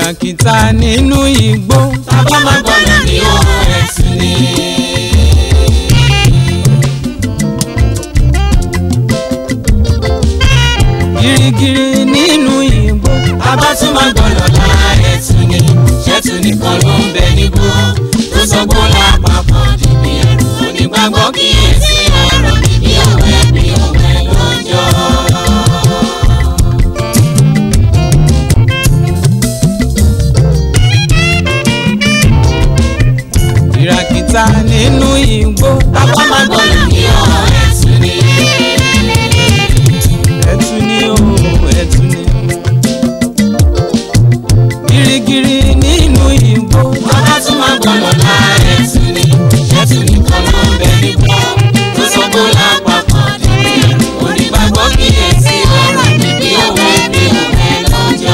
ìràkìtà nínú igbó. Bàbá máa gbọ́dọ̀ ní ohun ẹ̀sìn ni. girigiri nínú igbó. Bàbá tún máa gbọ́dọ̀ la ẹ̀sìn ni. Ṣẹ́tù nìkan ló ń bẹ nígbó. Tó sọ gbó lápapọ̀ dìbì ẹ̀rù. Onígbàgbọ́ kíyèsí ọ̀rọ̀ mi bí òwe bí òwe lọ́jọ́. ìràkìtà nínú igbó. Bàbá máa gbọ́dọ̀ ní ohun ẹ̀sìn ni. ẹ̀tù ni o ẹ̀tù ni. girigiri nínú igbó. Bàbá tún máa gbọ́dọ̀ la ẹ̀sìn ni. Ṣẹ́tù nìkan ló ń bẹ nígbó. Tó sọ gbó lápapọ̀ dìbì ẹ̀rù. Onígbàgbọ́ kíyèsí ọ̀rọ̀ mi bí òwe bí òwe lọ́jọ́.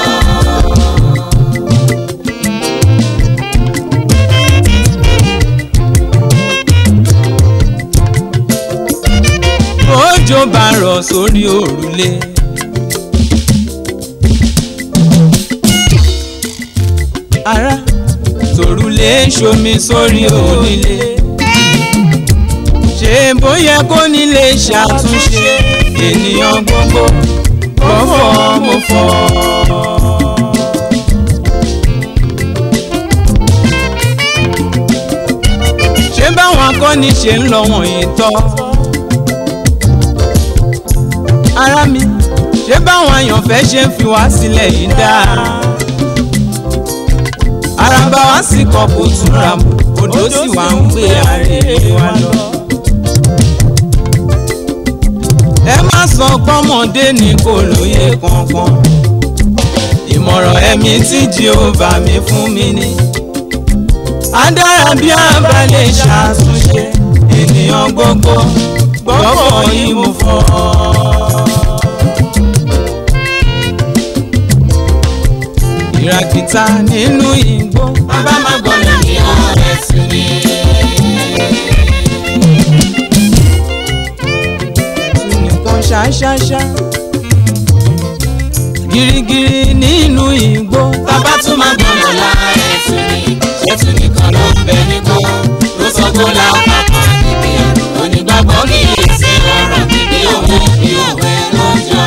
òjò bá rọ̀ sórí òrùlé. ara tòrùlé ṣomi sórí onílé. ṣé bóyá kó nílé ṣàtúnṣe ènìyàn gbogbo gbọ́fọ̀ mo fọ́. ṣé báwọn akọni ṣe ń lọ wọ̀nyí tọ́ ara mi ṣé báwọn àyànfẹ́ ṣe ń fi wá sílẹ̀ yìí dáa araba wa sì kọ kò túnra mọ́ odò sì wá ń gbé àrèrè wa lọ. ẹ má sọ pọ́mọdé ní kò lóye kankan ìmọ̀ràn ẹ̀mí tí jehova mi fún mi ni adára bí a bá lè ṣàtúnṣe ènìyàn gbogbo gbọ́kọ̀ yìí mo fọ́ ọ. ìràkìtà nínú igbó. Bàbá máa gbọ́dọ̀ ní ohun ẹ̀sìn ni. tún nìkan ṣáṣáṣá. girigiri nínú igbó. Bàbá tún máa gbọ́dọ̀ la ẹ̀sìn ni. Ṣẹ́tù nìkan ló ń bẹ nígbó. Tó sọ gbó lápapọ̀ dìbì ẹ̀rù. Onígbàgbọ́ kíyèsí ọ̀rọ̀ mi bí òwe bí òwe lọ́jọ́.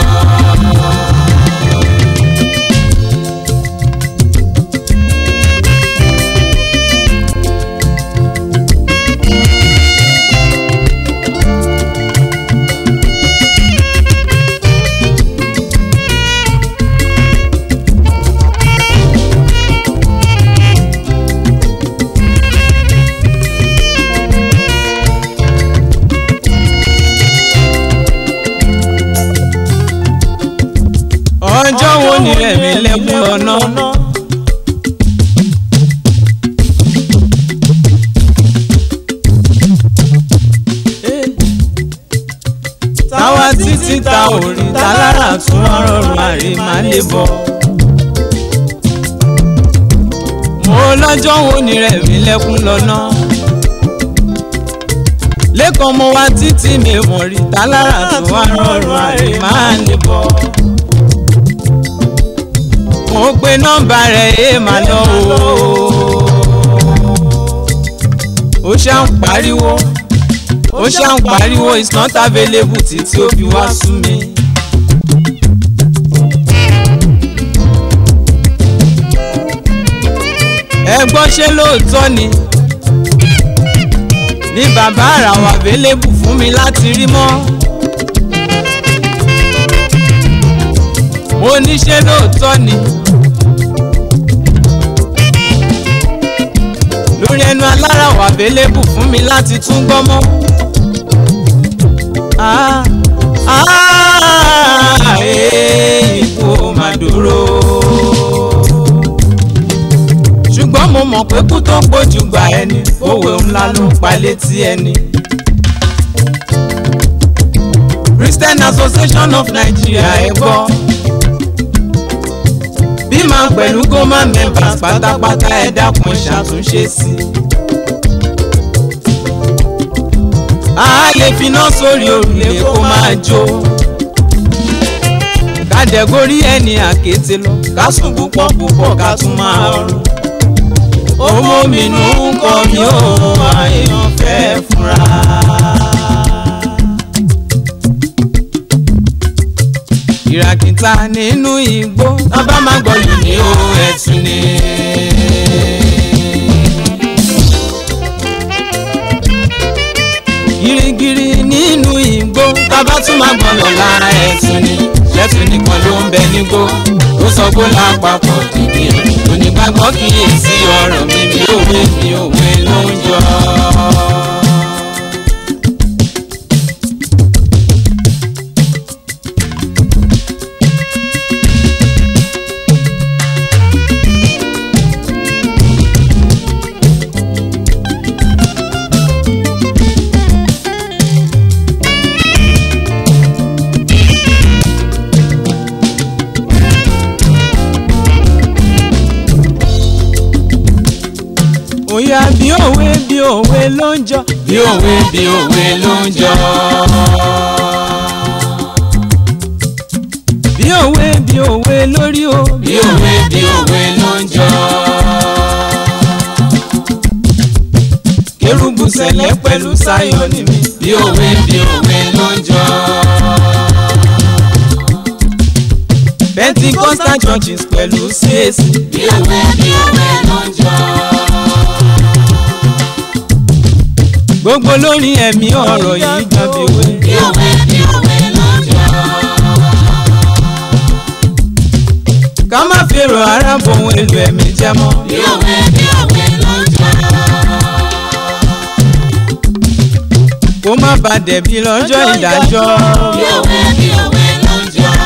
ọjọ́ wo ni ẹ̀mí lẹ́kún lọ́nà. táwa títí ta ò rí ta lára tún rọrùn àrí má lè bọ̀. mo lọ́jọ́ wo ni ẹ̀mí lẹ́kún lọ́nà. lẹ́kọ̀ọ́ mo wá títí mi mọ̀ rí ta lára tún rọrùn àrí má lè bọ̀ mo pe nọ́mbà rẹ̀ ẹ máa lọ o. ó ṣá ń pariwo ó ṣá ń pariwo it's not available títí ó fi wá sú mi. ẹ gbọ́ ṣé lóòótọ́ ni ní bàbá àrà wà available fún mi láti rí mọ́. mo ní ṣé lóòótọ́ ni. lórí ẹnu alára wà available fún mi láti tún gbọ́ mọ́. Ah, ah, eh, ikú ò mà dúró. ṣùgbọ́n mo mọ̀ pé kú tó pọ̀jù gbà ẹni òwe ńlá ló ń pa létí ẹni. Christian Association of Nigeria ẹ gbọ́ bí máa pẹ̀lú goma members pátápátá ẹ dákun ṣàtúnṣe sí i. a lè finá sórí òrùlé kó máa jó ká kádẹ́górí ẹni àkété lọ ká sùn púpọ̀ púpọ̀ ká tún máa rọrùn. owó mi nù ń kọ́ mi ó àìyàn fẹ́ fúnra. ìràkìtà nínú igbó bàbá máa gbọ́ yìí ní o ẹ̀tún ni. girigiri nínú igbó bàbá tún máa gbọ́ lọ́la ẹ̀tún ni. ṣẹ́tún nìkan ló ń bẹ nígbó tó sọ gbó lápapọ̀ dìbì rẹ̀. onígbàgbọ́ kíyèsí ọ̀rọ̀ mi bí òwe bí òwe ló ń jọ. òyà bí òwe bí òwe ló ń jọ. bí òwe bí òwe ló ń jọ. bí òwe bí òwe lórí o. bí òwe bí òwe ló ń jọ. kérúbù sẹ̀lẹ̀ pẹ̀lú sáyọ̀ ni mi. bí òwe bí òwe ló ń jọ. pentecostal churches pẹ̀lú CAC. bí òwe bí òwe ló ń jọ. gbogbo lórí ẹ̀mí ọ̀rọ̀ yìí jábíwé. bí òwe bí òwe ló ń jọ. ká má fèrò ara bòun èlò ẹ̀mí jẹ́ mọ́. bí òwe bí òwe ló ń jọ. kó má bà dẹ̀bi lọ́jọ́ ìdájọ́. bí òwe bí òwe ló ń jọ.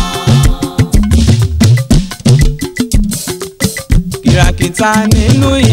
kìràkìtà nínú